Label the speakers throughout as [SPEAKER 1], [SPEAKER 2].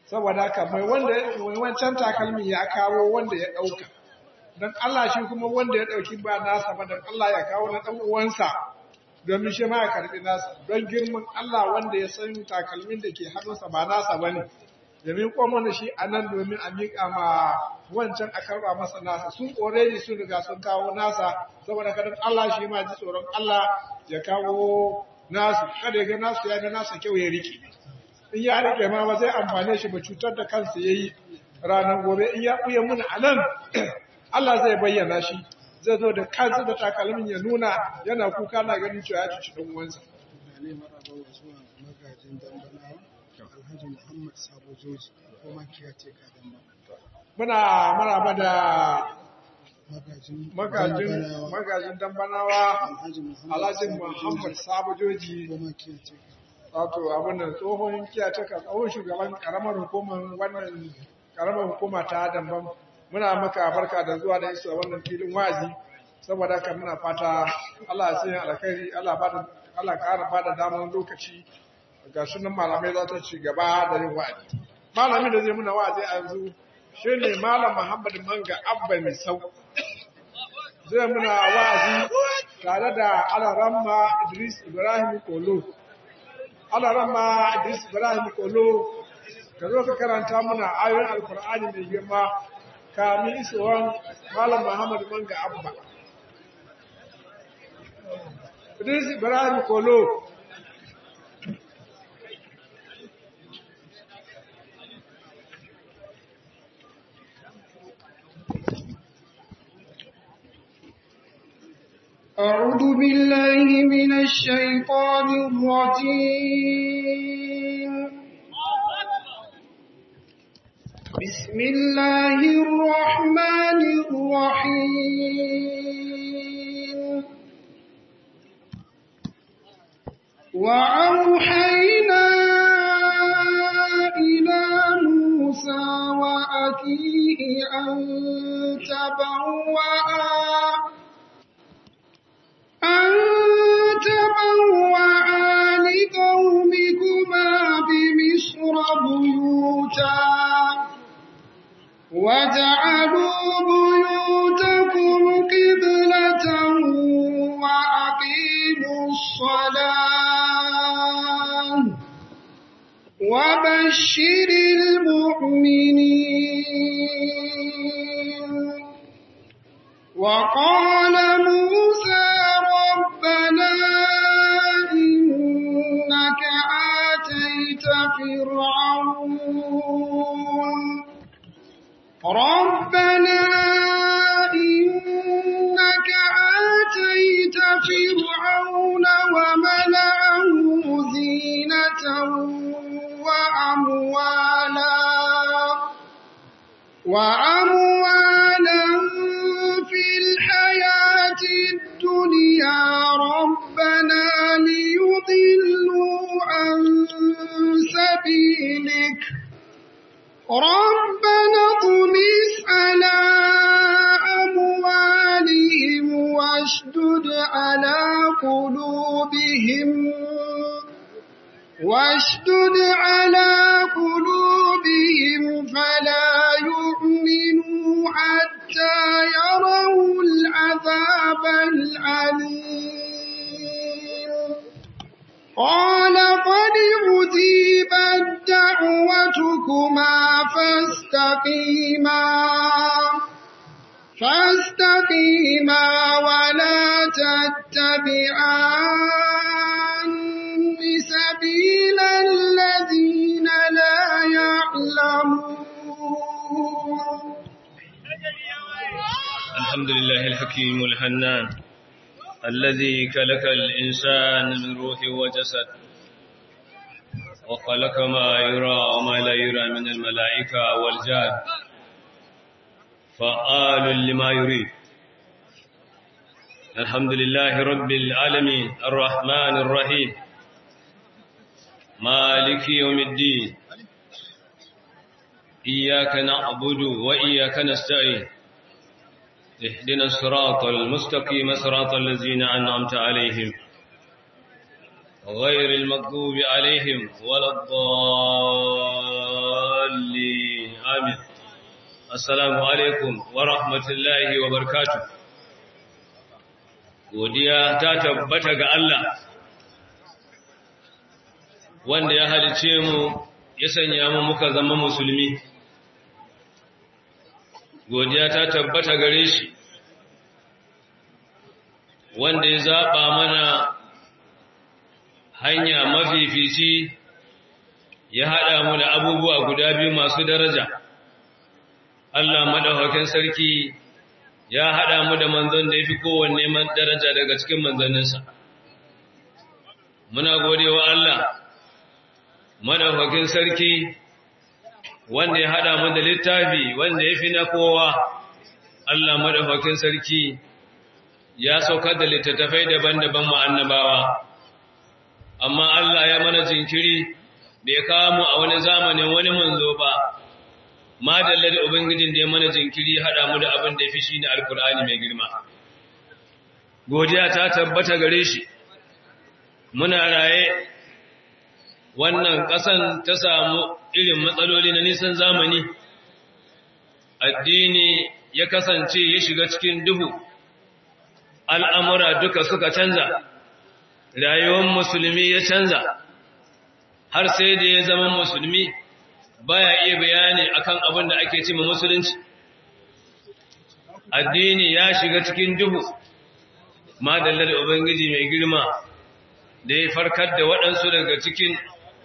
[SPEAKER 1] saboda haka mai wanda mai wancan takalmin ya kawo wanda ya ɗauka don Allah shi kuma wanda ya ɗauki ba nasa ba don Allah ya kawo na ɗan uwansa domin shi ma ya karɓi nasa don girman Allah wanda ya san takalmin da ke hannunsa ba nasa ba ne domin kuma shi a nan domin a miƙa ma wancan a karɓa masa nasa sun already sun riga sun kawo nasa saboda kada Allah shi ma ji tsoron Allah ya kawo nasu kada ya ga nasu ya ga nasa kyau ya rike in ya rike ma ba zai amfane shi ba cutar da kansa yayi ranar gobe in ya buya muna a nan Allah zai bayyana shi zai zo da kansa da takalmin ya nuna yana kuka na ganin cewa ya cuci ɗan uwansa
[SPEAKER 2] ne maraba wa zuwa magajin dambanawa alhaji muhammad sabo joji ko makiya ce ka damba
[SPEAKER 1] muna maraba da
[SPEAKER 2] magajin
[SPEAKER 1] magajin
[SPEAKER 2] dambanawa
[SPEAKER 1] magajin dambanawa
[SPEAKER 2] alhaji muhammad
[SPEAKER 1] Alhaji
[SPEAKER 2] Sabo
[SPEAKER 1] Muhammad
[SPEAKER 2] Joji
[SPEAKER 1] Sabujoji
[SPEAKER 2] ko makiya ce ka
[SPEAKER 1] wato abin da tsohon kiyataka tsohon shugaban karamar hukumar wannan karamar hukuma ta Dambam muna maka barka da zuwa da isu a wannan filin wazi saboda haka muna fata Allah ya sanya alkhairi Allah bada Allah ƙara bada damar lokaci ga sunan malamai za ta ci gaba da yin wa'azi malamin da zai muna wa'azi a yanzu shine malam Muhammad Manga Abba Misau zai muna wa'azi tare da Alaramma Idris Ibrahim Kolo Alaramma Idris Ibrahim Kolo ka zo ka karanta muna ayoyin Alkur'ani mai girma kamin isowar Malam Muhammad Manga Abba. Idris Ibrahim Kolo.
[SPEAKER 3] أعوذ بالله من الشيطان الرجيم بسم الله الرحمن الرحيم وأوحينا إلى موسى وأخيه أن تبوأ أن تبوأ لقومكما بمصر بيوتا وجعلوا بيوتكم قبلة وأقيموا الصلاة وبشر المؤمنين وقال موسى ربنا إنك آتيت فرعون ربنا إنك آتيت فرعون وملأه زينة وأموالا وأموالا في الحياة الدنيا ربنا ليضلوا عن سبيلك ربنا اطمس على أموالهم واشدد على قلوبهم واشدد على قلوبهم فلا يؤمنوا حتى يروا العذاب العليم قال قد أجيبت دعوتكما فاستقيما فاستقيما ولا تتبعان سبيل الذين لا يعلمون
[SPEAKER 4] الحمد لله الحكيم الحنان الذي خلق الإنسان من روح وجسد وخلق ما يرى وما لا يرى من الملائكة والجان فآل لما يريد الحمد لله رب العالمين الرحمن الرحيم مالك يوم الدين إياك نعبد وإياك نستعين اهدنا الصراط المستقيم صراط الذين أنعمت عليهم غير المغضوب عليهم ولا الضالين assalamu alaikum wa rahmatullahi wa barkatu godiya ta tabbata ga Allah wanda ya halice mu ya sanya mu muka zama musulmi godiya ta tabbata gare shi wanda ya zaɓa mana hanya mafifici ya haɗa mu da abubuwa guda biyu masu daraja Allah madaukakin sarki ya haɗa mu da manzon da ya fi kowanne daraja daga cikin manzanninsa muna godewa Allah madaukakin sarki wanda ya haɗa mu da littafi wanda ya fi na kowa Allah madaukakin sarki ya saukar da littattafai daban-daban mu annabawa amma Allah ya mana jinkiri bai kawo mu a wani zamanin wani manzo ba ma dalla da ubangijin da ya mana jinkiri hada mu da abin da ya fi shi ne alkur'ani mai girma godiya ta tabbata gare shi muna raye wannan ƙasan ta samu irin matsaloli na nisan zamani addini ya kasance ya shiga cikin duhu al'amura duka suka canza rayuwar musulmi ya canza har sai da ya zama musulmi baya iya bayani akan abin da ake cima musulunci addini ya shiga cikin duhu madallar ubangiji mai girma da ya farkar da waɗansu daga cikin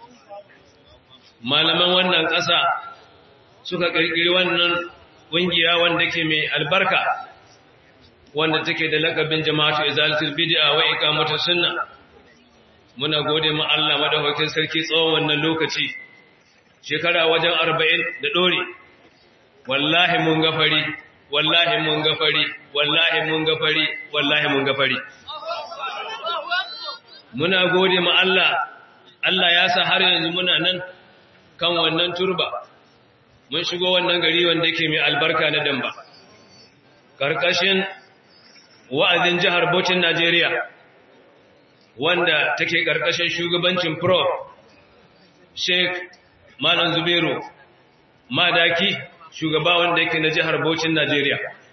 [SPEAKER 4] malaman wannan ƙasa suka ƙirƙiri wannan ƙungiya wanda ke mai albarka wanda take da lakabin jama'atu izalatul bid'a wa iqamatus sunna muna gode ma Allah madaukakin sarki tsawon wannan lokaci shekara wajen 40 da dore wallahi mun gafari wallahi mun gafari wallahi mun gafari wallahi mun gafari muna gode ma Allah Allah ya sa har yanzu muna nan kan wannan turba mun shigo wannan gari wanda yake mai albarka na damba karkashin wa'azin jihar Bauchin Najeriya wanda take ƙarƙashin shugabancin Prof Sheikh Malam Zubairu Madaki shugaba wanda yake na jihar Bauchin Najeriya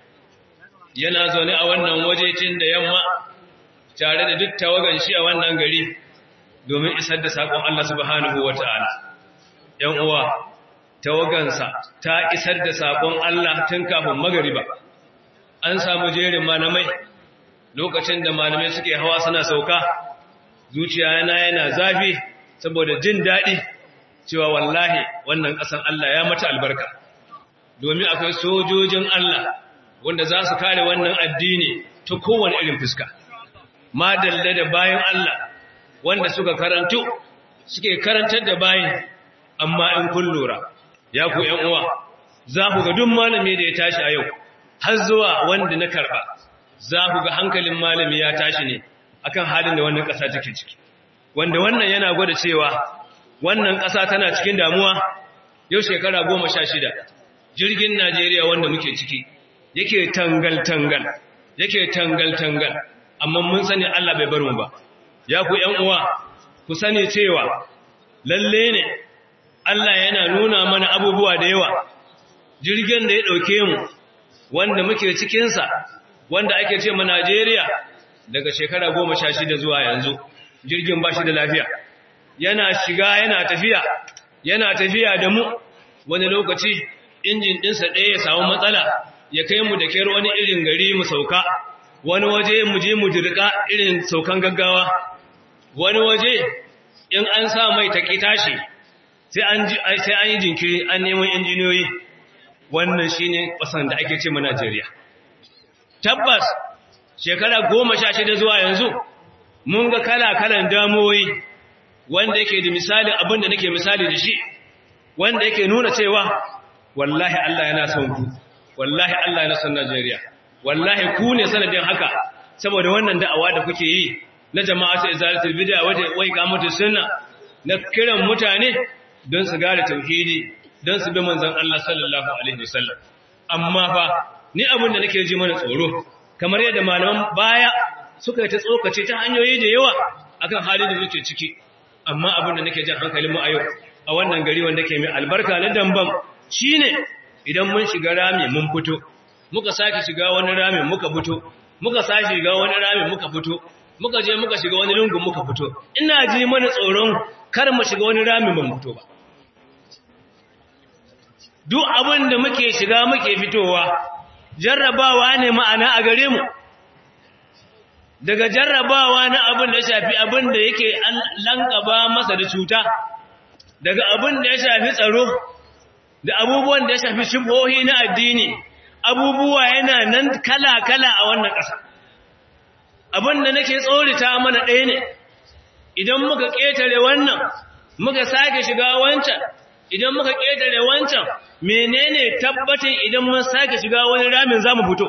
[SPEAKER 4] yana zaune a wannan wajecin da yamma tare da duk tawagan shi a wannan gari domin isar da sakon Allah subhanahu wata'ala ‘yan uwa tawagansa ta isar da sakon Allah tun kafin magariba an samu jerin malamai lokacin da malamai suke hawa suna sauka zuciya yana yana zafi saboda jin daɗi cewa wallahi wannan ƙasan Allah ya mata albarka domin akwai sojojin Allah wanda za su kare wannan addini ta kowane irin fuska madalla da bayan Allah wanda suka karantu suke karantar da bayan amma in kun lura ya ku ‘yan uwa za ku ga duk malami da ya tashi a yau har zuwa wanda na karba za ku ga hankalin malami ya tashi ne akan halin da wannan ƙasa take ciki wanda wannan yana gwada cewa wannan ƙasa tana cikin damuwa yau shekara goma sha shida jirgin najeriya wanda muke ciki yake tangal-tangal yake tangal-tangal amma mun sani allah bai bar mu ba ya ku ‘yan uwa ku sani cewa lalle ne allah yana nuna mana abubuwa da yawa jirgin da ya ɗauke mu wanda muke cikinsa wanda ake ce ma Najeriya daga shekara goma sha shida zuwa yanzu jirgin ba shi da lafiya yana shiga yana tafiya yana tafiya da mu wani lokaci injin ɗinsa ɗaya ya samu matsala ya kai mu da kyar wani irin gari mu sauka wani waje mu je mu dirka irin saukan gaggawa wani waje in an sa mai taƙi tashi sai an yi jinkiri an neman injiniyoyi wannan shi ne ƙasan da ake ce ma Najeriya. Tabbas, shekara goma sha shida zuwa yanzu, mun ga kala-kalan damoyi wanda yake da misali abin da nake misali da shi, wanda yake nuna cewa, wallahi Allah yana son ku, wallahi Allah yana son Najeriya, wallahi ku ne sanadin haka, saboda wannan da'awa da kuke yi na jama'a ta izalatul bid'a wai ga mutu sunna na kiran mutane don su gane tauhidi don su bi manzan Allah sallallahu Alaihi wasallam. Amma fa, ni abin da nake ji mana tsoro, kamar yadda malaman baya suka yi ta tsokace ta hanyoyi da yawa akan halin da muke ciki, amma abin da nake jan hankalin mu a yau, a wannan gari wanda ke mai albarka na damban shi ne idan mun shiga rami mun fito muka sake shiga wani rami muka fito muka sake shiga wani rami muka fito muka je muka shiga wani lungun muka fito ina ji mana tsoron kar mu shiga wani rami mun fito ba duk abin da muke shiga muke fitowa jarrabawa ne ma'ana a gare mu daga jarrabawa na abin da ya shafi abin da yake an lankaba masa da cuta daga abin da ya shafi tsaro da abubuwan da ya shafi shubhohi na addini abubuwa yana nan kala-kala a wannan ƙasa abin da nake tsorita mana ɗaya ne idan muka ƙetare wannan muka sake shiga wancan idan muka ƙetare wancan menene tabbatin idan mun sake shiga wani ramin za mu fito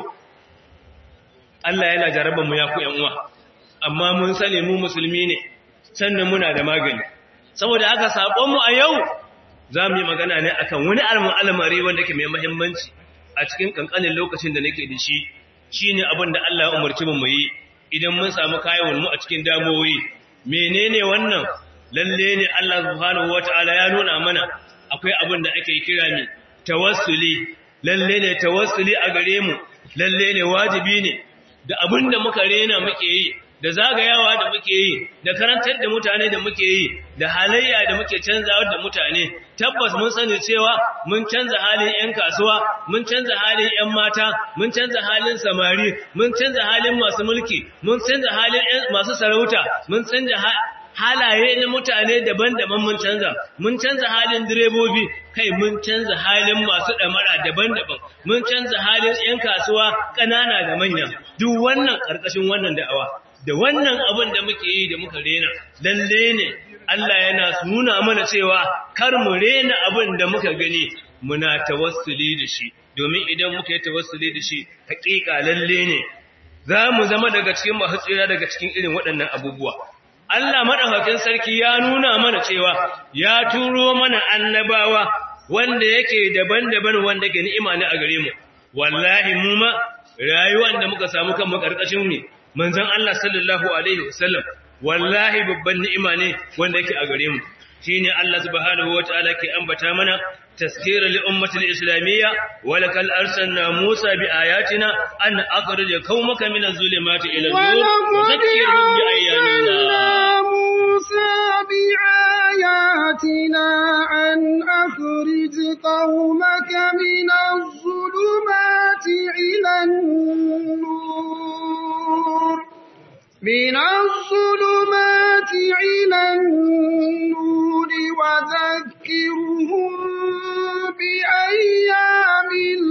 [SPEAKER 4] Allah yana jarabar mu ya ku ‘yan uwa amma mun sani mu musulmi ne sannan muna da magani saboda aka saƙonmu a yau za mu yi magana ne akan wani al'amari wanda ke mai mahimmanci a cikin ƙanƙanin lokacin da nake da shi shi ne abin da Allah ya umarci mu yi idan mun samu kayan mu a cikin damoyi menene wannan lalle ne Allah subhanahu wata'ala ya nuna mana akwai abin da ake kira ne tawassuli lalle ne tawassuli a gare mu lalle ne wajibi ne da abin da muka rena muke yi da zagayawa da muke yi da karantar da mutane da muke yi da halayya da muke canzawa da mutane tabbas mun sani cewa mun canza halin 'yan kasuwa mun canza halin 'yan mata mun canza halin samari mun canza halin masu mulki mun canza halin masu sarauta mun canza halaye na mutane daban-daban mun canza mun canza halin direbobi kai mun canza halin masu damara daban-daban mun canza halin 'yan kasuwa ƙanana da manya duk wannan ƙarƙashin wannan da'awa da wannan abin da muke yi da muka rena lalle ne Allah yana nuna mana cewa kar mu rena abin da muka gani muna tawassuli da shi domin idan muka yi tawassuli da shi hakika lalle ne za mu zama daga cikin masu tsira daga cikin irin waɗannan abubuwa Allah madaukakin sarki ya nuna mana cewa ya turo mana annabawa wanda yake daban-daban wanda ke ni'ima ne a gare mu wallahi mu ma rayuwar da muka samu kanmu karkashin mu manzon Allah sallallahu alaihi wasallam wallahi babban ni'ima ne wanda yake a gare mu shine Allah subhanahu wataala ke ambata mana tazkira li ummati al-islamiyya wa lakal arsalna Musa bi ayatina an akhrij qaumaka min az-zulumati ila an-nur wa zakkirhum bi ayyamillah
[SPEAKER 3] موسى بآياتنا أن أخرج قومك من الظلمات إلى النور من الظلمات إلى النور وذكرهم بأيام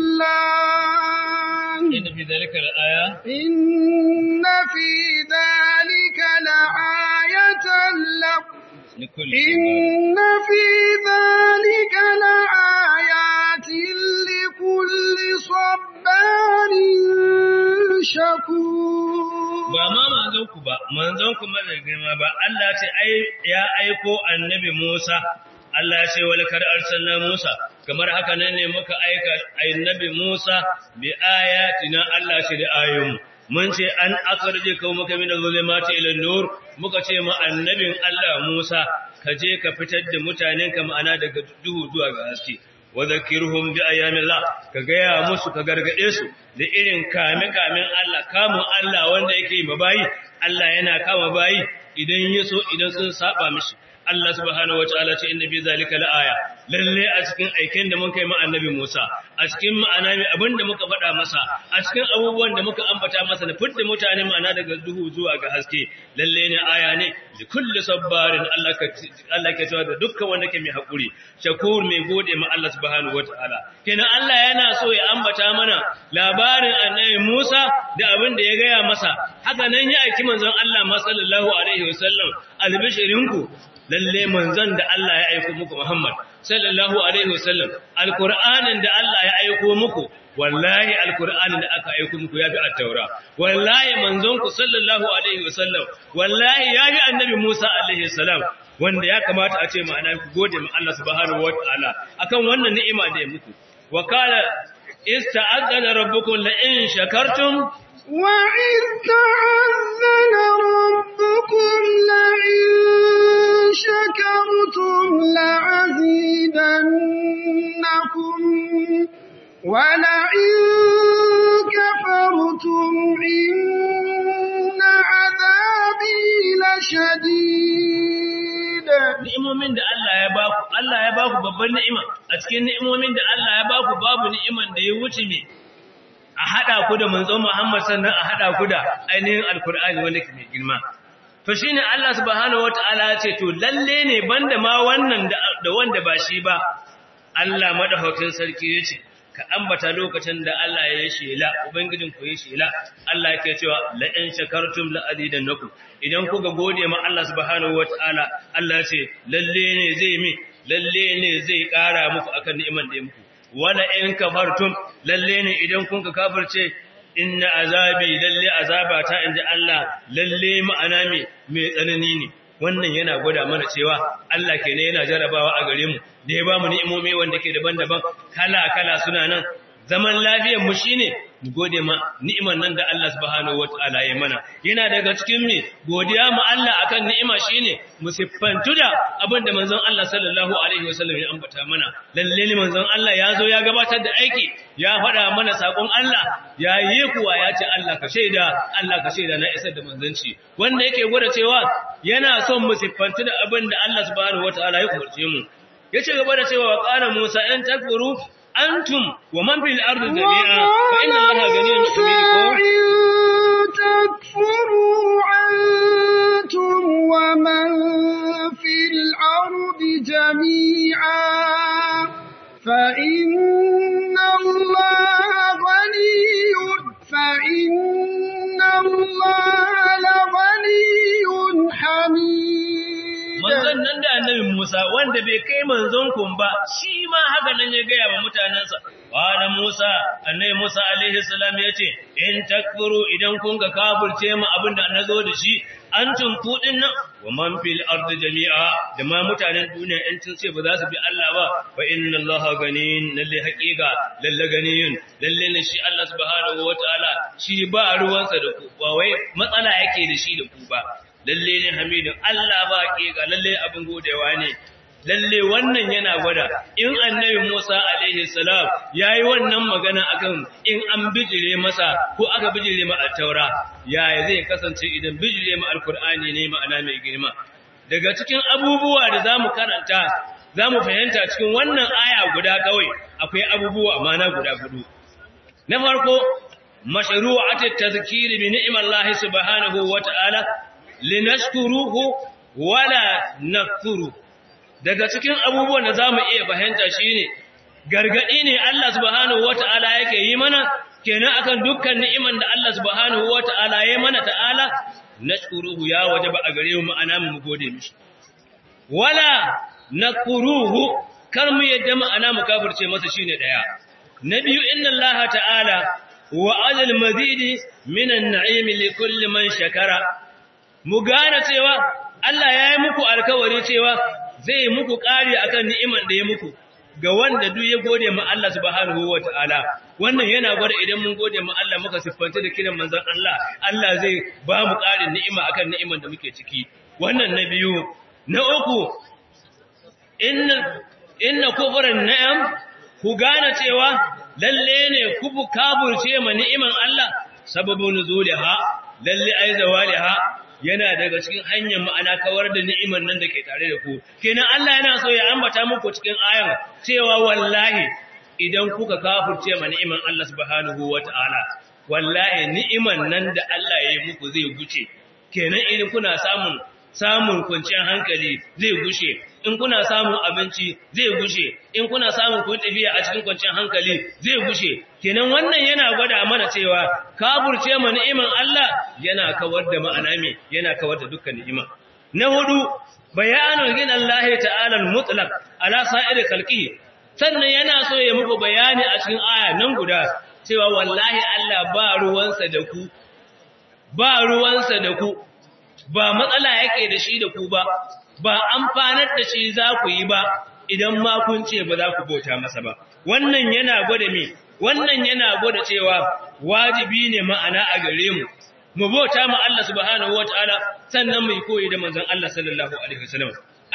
[SPEAKER 3] الله
[SPEAKER 4] إن في ذلك الآية
[SPEAKER 3] إن في ذلك لآية لكم
[SPEAKER 4] لكل
[SPEAKER 3] إن في ذلك لآيات لكل صبار شكور
[SPEAKER 4] ba ma manzon ku ba manzon ku ma da girma ba Allah ce ai ya aiko annabi Musa Allah ya ce wal kar arsalna Musa kamar haka nan ne muka aika annabi Musa bi ayatina Allah shi da ayoyin mun ce an akarje kawo maka min zulumati ila nur muka ce ma annabin Allah Musa ka je ka fitar da mutanenka ma'ana daga duhu zuwa ga haske wa zakirhum bi ayyamillah ka gaya musu ka gargade su da irin kame kamen Allah kamun Allah wanda yake mabayi Allah yana kama bayi idan yaso idan sun saba mishi Allah subhanahu wataala ce inna fi zalika laaya lalle a cikin aiken da muka yi ma annabi Musa a cikin ma'ana mai abinda muka faɗa masa a cikin abubuwan da muka ambata masa da fidda mutane ma'ana daga duhu zuwa ga haske lalle ne aya ne da kulli sabbarin Allah ka Allah ke cewa da dukkan wanda ke mai hakuri shakur mai gode ma Allah subhanahu wataala kenan Allah yana so ya ambata mana labarin annabi Musa da abin da ya gaya masa haka nan ya aiki manzon Allah ma sallallahu alaihi wasallam albishirinku lalle manzon da Allah ya aiko muku Muhammad sallallahu alaihi wasallam alqur'anin da Allah ya aiko muku wallahi alqur'anin da aka aiko muku yafi at-taura wallahi manzon ku sallallahu alaihi wasallam wallahi yafi annabi Musa alaihi salam wanda ya kamata a ce ma'ana ku gode ma Allah subhanahu wataala akan wannan ni'ima da ya muku wa qala ista'adana rabbukum la in shakartum
[SPEAKER 3] وإذ تعذن ربكم لئن شكرتم لأزيدنكم ولئن كفرتم إن عذابي لشديد
[SPEAKER 4] ni'imomin da Allah ya baku Allah ya baku babban ni'ima a cikin ni'imomin da Allah ya baku babu ni'iman da ya wuce me a hada ku da manzon Muhammad sannan a hada ku da ainihin alkur'ani wanda ke mai girma to shine Allah subhanahu wataala ya ce to lalle ne banda ma wannan da wanda ba shi ba Allah madaukakin sarki yace ka ambata lokacin da Allah ya yi shela ubangijin ku yi shela Allah yake cewa la in shakartum la azidannakum idan kuka gode ma Allah subhanahu wataala Allah ce lalle ne zai mi lalle ne zai kara muku akan ni'iman da ya muku wala in kafartum lalle ne idan kun ka kafirce inna azabi lalle azabata inda Allah lalle ma'ana me mai tsanani ne wannan yana gwada mana cewa Allah ke ne yana jarabawa a gare mu da ya ba mu ni'imomi wanda ke daban-daban kala-kala suna nan zaman lafiyar mu shine mu gode ma ni'imar nan da Allah subhanahu wataala ya mana yana daga cikin mi godiya mu Allah akan ni'ima shine mu siffantu da abin da manzon Allah sallallahu alaihi wasallam ya ambata mana lalle ne manzon Allah ya zo ya gabatar da aiki ya faɗa mana sakon Allah ya yi kuwa ya ce Allah ka shaida Allah ka shaida na isar da manzanci wanda yake gwada cewa yana son mu siffantu da abin da Allah subhanahu wataala ya umarce mu yace gaba da cewa wa qala Musa in takfuru antum wa man fil ardi jami'a fa inna Allaha ganiyyun hamid
[SPEAKER 3] تكفروا أنتم ومن في الأرض جميعا فإن الله غني فإن الله لغني حميد
[SPEAKER 4] manzon nan da annabi Musa wanda bai kai manzon kun ba shi ma haka nan ya gaya wa mutanansa wala Musa annabi Musa alaihi salam yace in takfuru idan kun ga kafirce mu abinda nazo da shi antum kudin nan wa man fil ardi jami'a da ma mutanen duniya in sun ce ba za su bi Allah ba fa inna Allaha ganin lalle haqiqa lalle ganiyun lalle ne shi Allah subhanahu wataala shi ba ruwansa da ku ba wai matsala yake da shi da ku ba lalle ne hamidin Allah ba ga lalle abin godewa ne lalle wannan yana gwada in annabi Musa alaihi salam yayi wannan magana akan in an bijire masa ko aka bijire ma at-taura yaya zai kasance idan bijire ma alqur'ani ne ma'ana mai girma daga cikin abubuwa da zamu karanta zamu fahimta cikin wannan aya guda kawai akwai abubuwa amana guda gudu na farko mashru'atut tadhkiri bi ni'mallahi subhanahu wata'ala linashkuruhu wala nakfuru daga cikin abubuwan da zamu iya fahimta shine gargadi ne Allah subhanahu wataala yake yi mana kenan akan dukkan ni'iman da Allah subhanahu wataala ya mana ta'ala nashkuruhu ya wajaba a gare mu ma'ana mu gode mishi wala nakfuruhu kar mu yadda ma'ana mu kafirce masa shine daya na biyu inna Allah ta'ala wa'ada al-mazidi min an-na'im li kulli man shakara mu gane cewa Allah ya yi muku alkawari cewa zai muku ƙari akan ni'iman da ya muku ga wanda duk ya gode ma Allah subhanahu wata'ala wannan yana gwada idan mun gode ma Allah muka siffanta da kiran manzon Allah Allah zai ba mu ƙarin ni'ima akan ni'iman da muke ciki wannan na biyu na uku inna inna kufran na'am ku gane cewa lalle ne ku kaburce ma ni'iman Allah sababu nuzuliha lalle ai zawaliha yana daga cikin hanyar ma'ana kawar da ni'imar nan da ke tare da ku kenan Allah yana so ya ambata muku cikin ayan cewa wallahi idan kuka kafirce ma ni'imar Allah subhanahu wata'ala wallahi ni'imar nan da Allah ya yi muku zai guce kenan idan kuna samun samun kwanciyar hankali zai gushe in kuna samun abinci zai gushe in kuna samun kun tafiya a cikin kwanciyar hankali zai gushe kenan wannan yana gwada mana cewa kafurce ma ni'iman Allah yana kawar da ma'ana me yana kawar da dukkan ni'ima na hudu bayanul gina Allah ta'ala mutlaq ala sa'ir khalqi sannan yana so ya muku bayani a cikin aya nan guda cewa wallahi Allah ba ruwansa da ku ba ruwansa da ku ba matsala yake da shi da ku ba ba amfanar da shi za ku yi ba idan ma kun ce ba za ku bauta masa ba wannan yana gwada me wannan yana gwada cewa wajibi ne ma'ana a gare mu mu bauta ma Allah subhanahu wataala sannan mu koyi da manzon Allah sallallahu alaihi wasallam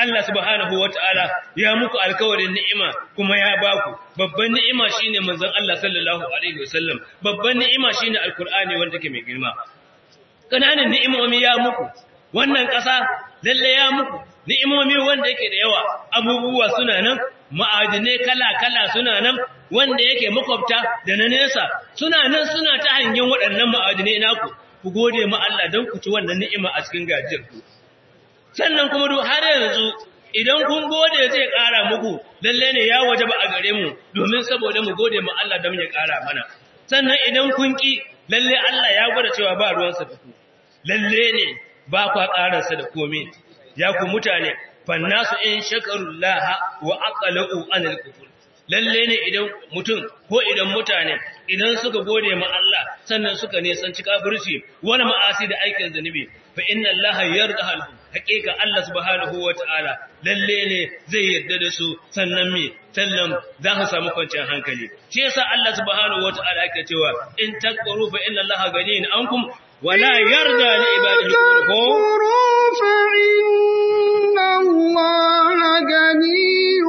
[SPEAKER 4] Allah subhanahu wataala ya muku alkawarin ni'ima kuma ya baku babban ni'ima shine manzon Allah sallallahu alaihi wasallam babban ni'ima shine alqur'ani wanda ke mai girma kananan ni'imomi ya muku wannan ƙasa lalle ya muku ni'imomi wanda yake da yawa abubuwa suna nan ma'adinai kala-kala suna nan wanda yake makwabta da na nesa suna nan suna ta hangen waɗannan ma'adinai naku ku gode ma Allah don ku ci wannan ni'ima a cikin gajiyar ku sannan kuma duk har yanzu idan kun gode zai ƙara muku lalle ne ya waje ba a gare mu domin saboda mu gode ma Allah don ya ƙara mana sannan idan kun ki lalle Allah ya gwada cewa ba ruwansa da ku lalle ne ba kwa ƙararsa da komai ya ku mutane fannasu in shakarullaha wa aqalu anil kufur lalle ne idan mutum ko idan mutane idan suka gode ma Allah sannan suka nisanci kafirci wani ma'asi da aikin zanubi fa inna allaha yarda hal haqiqa Allah subhanahu wataala lalle ne zai yarda da su sannan me sallam za su samu kwanciyar hankali shi yasa Allah subhanahu wataala yake cewa in takfuru fa inna allaha ganiyun ankum wala yarda li ibadihi kufur
[SPEAKER 3] فإن الله غني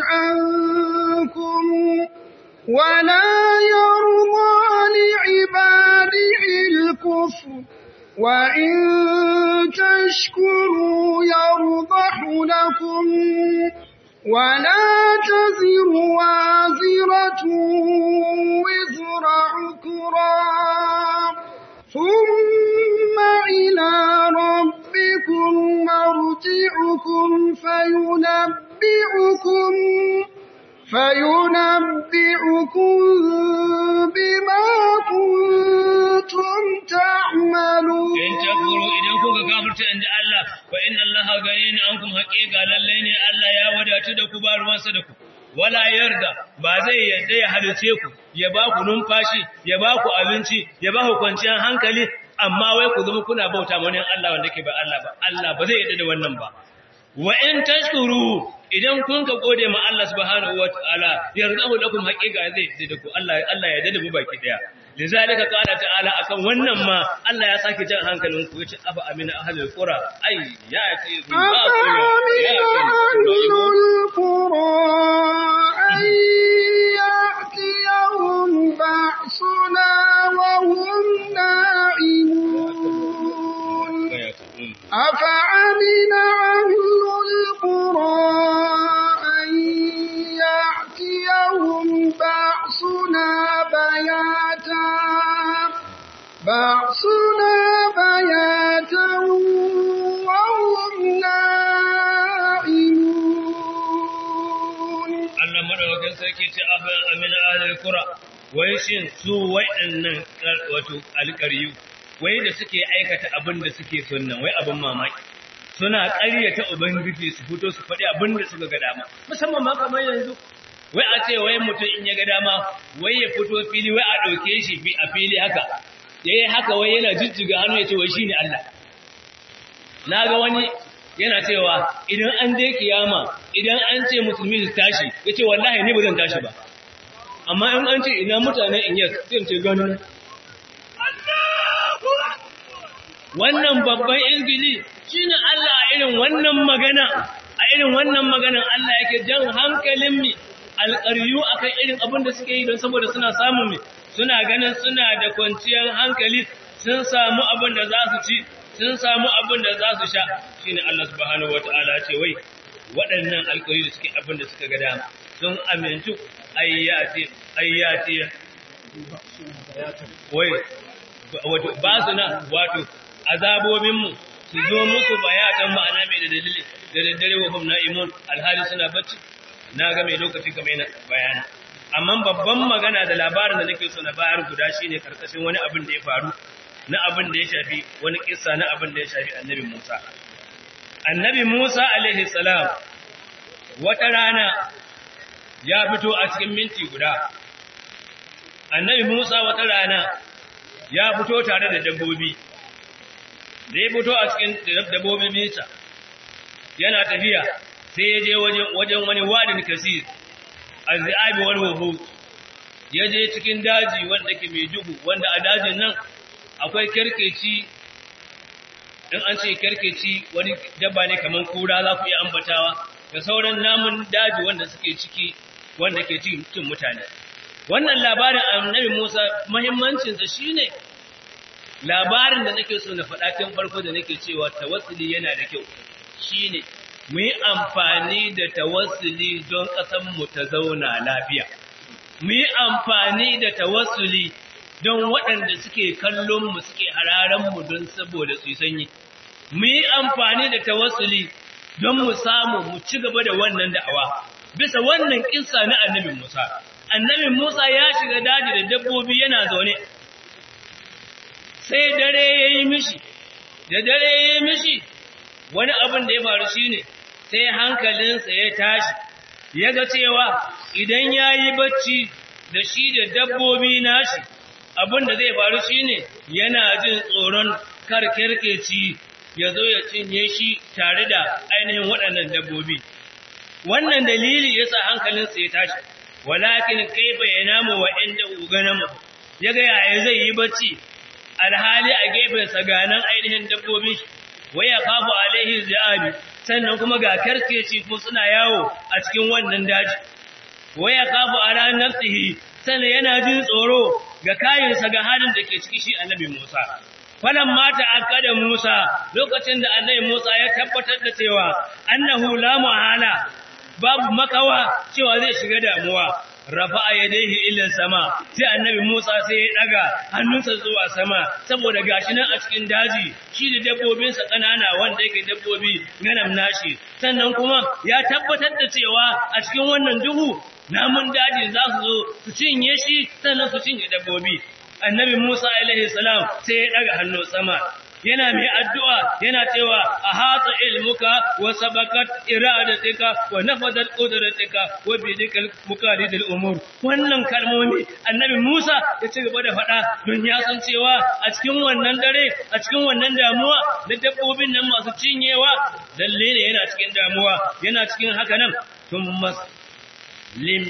[SPEAKER 3] عنكم ولا يرضى لعباده الكفر وإن تشكروا يرضح لكم ولا تزر وازرة وزر عكرا ثم إلى ربكم مرجعكم فينبئكم فينبئكم بما كنتم تعملون
[SPEAKER 4] in takfuru idan kuka kafirta inda Allah fa inna Allah ganiyun ankum haqiqa lalle ne Allah ya wadatu da ku ba ruwansa da ku wala yarda ba zai yarda ya halice ku ya ba ku numfashi ya ba ku abinci ya ba ku kwanciyar hankali amma wai ku zama kuna bauta wani Allah wanda ke ba Allah ba Allah ba zai yarda da wannan ba wa in tashkuru idan kun ka gode ma Allah subhanahu wataala yardahu lakum haqiqa zai yarda da ku Allah Allah ya yarda da mu baki daya lizalika qala ta'ala akan wannan ma Allah ya sake jan hankalin ku yace aba amina ahlul qura ay ya ce
[SPEAKER 3] أفأمن أهل القرى أن يأتيهم بأسنا وهم نائمون أفأمن أهل القرى أن يأتيهم بأسنا بياتا بأسنا بياتا وهم نائمون
[SPEAKER 4] Allah madaukakin sarki ce afa amina ahlul qura wai shin su waɗannan wato alƙaryu wai da suke aikata abin da suke sunnan wai abin mamaki suna ƙaryata ubangiji su fito su faɗi abin da suka ga dama musamman ma kamar yanzu wai a ce wai mutum in ya ga dama wai ya fito fili wai a ɗauke shi fi a fili haka yayi haka wai yana jijjiga hannu ya ce wai shine Allah na ga wani yana cewa idan an je kiyama idan an ce musulmi su tashi ya ce wallahi ni ba zan tashi ba amma in an ce ina mutane in yes zai ce gani wannan babban izgili shine Allah a irin wannan magana a irin wannan maganan Allah yake jan hankalin mi alƙaryu akan irin abin da suke yi don saboda suna samun mi suna ganin suna da kwanciyar hankali sun samu abin da za su ci sun samu abin da za su sha shine Allah subhanahu wataala ce wai waɗannan alƙaryu da suke abin da suka ga dama sun amintu ayyati ayyati wai wato ba su na wato azabobinmu su zo muku bayatan ma'ana mai da dalili da daddare wa hum na'imun alhali suna bacci na ga mai lokaci kamar yana bayani amma babban magana da labarin da nake so na bayar guda shine karkashin wani abin da ya faru na abin da ya shafi wani kissa na abin da ya shafi annabi Musa annabi Musa alaihi salam wata rana ya fito a cikin minti guda annabi Musa wata rana ya fito tare da dabbobi da ya fito a cikin dabbobin nisa yana tafiya sai ya je wajen wani wadin kasir azzabi wal wuhu ya je cikin daji wanda ke mai duhu wanda a dajin nan akwai kerkeci in an ce kerkeci wani dabba ne kamar kura za ku iya ambatawa da sauran namun daji wanda suke ciki wanda ke cikin mutane wannan labarin annabi Musa muhimmancinsa shine labarin da nake so na faɗa tun farko da nake cewa tawassuli yana da kyau shine mu yi amfani da tawassuli don ƙasar mu ta zauna lafiya mu yi amfani da tawassuli don waɗanda suke kallon mu suke hararen mu don saboda su sanyi mu yi amfani da tawassuli don mu samu mu ci gaba da wannan da'awa bisa wannan kissa na annabi Musa annabi Musa ya shiga daji da dabbobi yana zaune sai dare ya yi mishi da dare ya yi mishi wani abin da ya faru shine sai hankalinsa ya tashi ya ga cewa idan ya yi bacci da shi da dabbobi nashi abin da zai faru shine yana jin tsoron karkerkeci ya zo ya cinye shi tare da ainihin waɗannan dabbobi wannan dalili yasa hankalinsa ya tashi walakin kaifa yanamu wa inda uganamu yaga yaya zai yi bacci alhali a gefensa ganan ainihin dabbobi waya kafu alaihi zaabi sannan kuma ga karkeci kuma suna yawo a cikin wannan daji waya kafu ala nafsihi sannan yana jin tsoro ga kayinsa ga halin da ke ciki shi annabi Musa falan mata akada Musa lokacin da annabi Musa ya tabbatar da cewa annahu la muhala babu makawa cewa zai shiga damuwa rafa'a yadayhi ila sama sai annabi Musa sai ya daga hannunsa zuwa sama saboda gashi nan a cikin daji shi da dabbobin sa kanana wanda yake dabbobi ganam nashi sannan kuma ya tabbatar da cewa a cikin wannan duhu namun daji za su zo su cinye shi sannan su cinye dabbobi annabi Musa alaihi salam sai ya daga hannu sama yana mai addu'a yana cewa a hatsa ilmuka wa sabakat iradatika wa nafadat qudratika wa bidikal muqalidil umur wannan kalmomi annabi Musa ya ci gaba da faɗa don ya san cewa a cikin wannan dare a cikin wannan damuwa da dabbobin nan masu cinyewa lalle ne yana cikin damuwa yana cikin haka nan thumma lim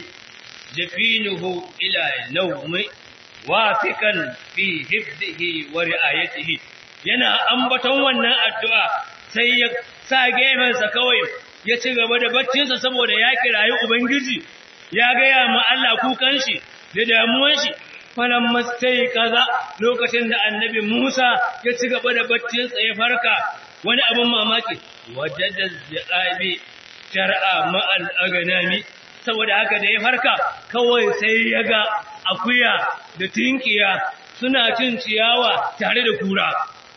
[SPEAKER 4] jafinuhu ila nawmi wafikan fi hifdihi wa ri'ayatihi yana ambaton wannan addu'a sai ya sa gefensa kawai ya ci gaba da baccinsa saboda ya kirayi ubangiji ya gaya ma Allah kukan shi da damuwan shi falan mastai kaza lokacin da annabi Musa ya ci gaba da baccinsa ya farka wani abin mamaki wajada ziqabi shar'a ma'al aganami saboda haka da ya farka kawai sai ya ga akuya da tinkiya suna cin ciyawa tare da kura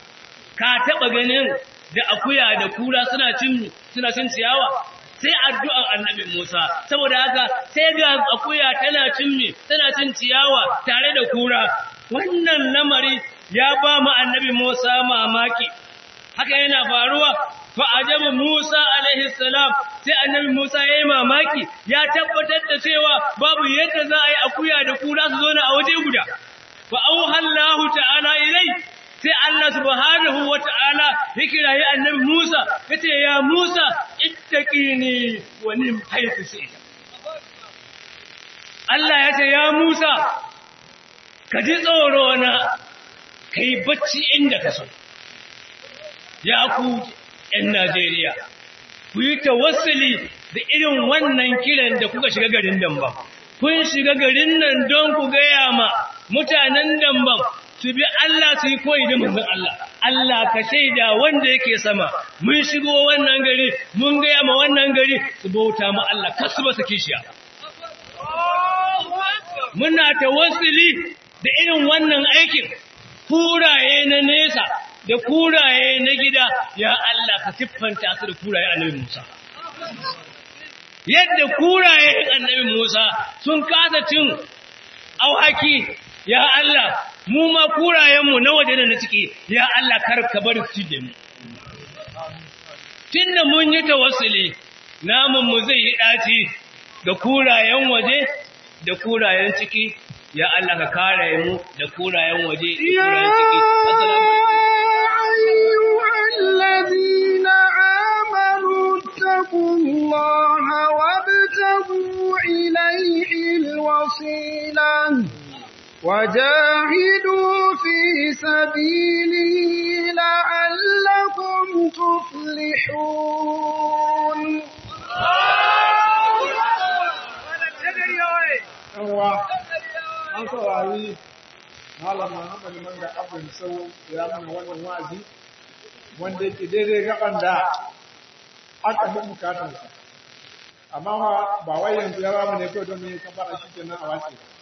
[SPEAKER 4] ka taba ganin da akuya da kura suna cin suna cin ciyawa sai addu'ar annabi Musa saboda haka sai ga akuya tana cin mi tana cin ciyawa tare da kura wannan lamari ya ba mu annabi Musa mamaki haka yana faruwa fa ajabu Musa alaihi salam sai annabi Musa yayi mamaki ya tabbatar da cewa babu yadda za a yi akuya da kura su zo na a waje guda fa auhallahu ta'ala ilai sai Allah subhanahu wata'ala ya kirayi annabi Musa yace ya Musa ittaqini wa nim haythu shi'ta Allah yace ya Musa ka ji tsoro na kai bacci inda ka so ya ku ‘yan Najeriya, ku yi tawassuli da irin wannan kiran da kuka shiga garin Dambam. Kun shiga garin nan don ku gaya ma mutanen Dambam su bi Allah su yi koyi da manzon Allah. Allah ka shaida wanda yake sama, mun shigo wannan gari, mun gaya ma wannan gari su bauta ma Allah, kasu ba su kishiya. Muna tawassuli da irin wannan aikin, kuraye na nesa, da kuraye na gida ya Allah ka siffanta su da kuraye annabi Musa yadda kuraye annabi Musa sun kasa cin auhaki ya Allah mu ma kurayenmu na waje da na ciki ya Allah kar ka bar su da mu tunda mun yi tawassuli namun mu zai yi daci ga kurayen waje da kurayen ciki ya Allah ka kare mu da kurayen waje da kurayen ciki assalamu
[SPEAKER 3] الذين آمنوا اتقوا الله وابتغوا إليه الوصيلة وجاهدوا في سبيله لعلكم تفلحون
[SPEAKER 1] Yanwa, an saurari Malam Muhammad Manga Abin Sau ya mana wannan wa'azi wanda yake daidai gaban da aka fi bukatarsa. Amma ba wai yanzu ya ba mu ne kawai don mu yi kafara shi kenan a wace.